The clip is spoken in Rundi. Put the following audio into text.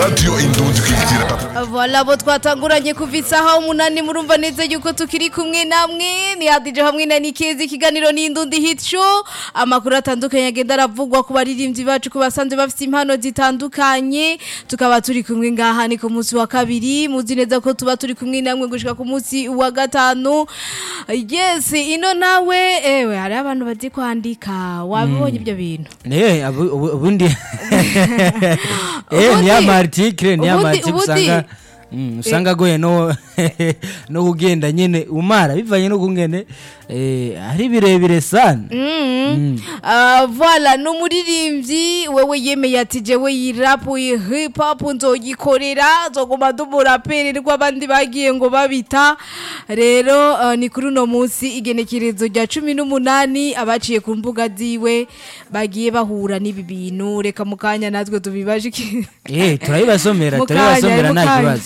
radio indundi kwikira Voilà abo twatanguranye kuva isaha umunani murumva neza yuko tukiri kumwe namwe ni hadije hamwe na Nikezi ikiganiro n'indundi hit show amakuru atandukanye agenda aravugwa ku baririmbyi bacu ku basanzwe bafite impano zitandukanye tukaba turi kumwe ngaha ni ku munsi wa kabiri muzi neza ko tuba turi kumwe namwe gushika ku munsi wa gatanu yes ino nawe ewe hari abantu bazi kwandika wabibonye ibyo bintu Eh, abu- ubu- ubundi eh Ubundi- ni amartikire ni ubundi- amartikire ubundi- usanga Mm, usanga agoye no no kugenda nyene umara bivanye no kungene eh ari birebire sana Mm. Ah, voilà ni umuririmbyi wewe yemeye ati jewe yirapu hip hop nzoyikorera nzoguma dumuraperi rw'abandi bagiye ngo babita rero ah, ni kuri uno munsi igenekerezo rya cumi n'umunani abaciye ku mbuga ziwe bagiye bahura n'ibi bintu reka mu kanya natwe tubibaje iki- eh turabibasomera Mu turabibasomera kanya, nta mu kanya. kibazo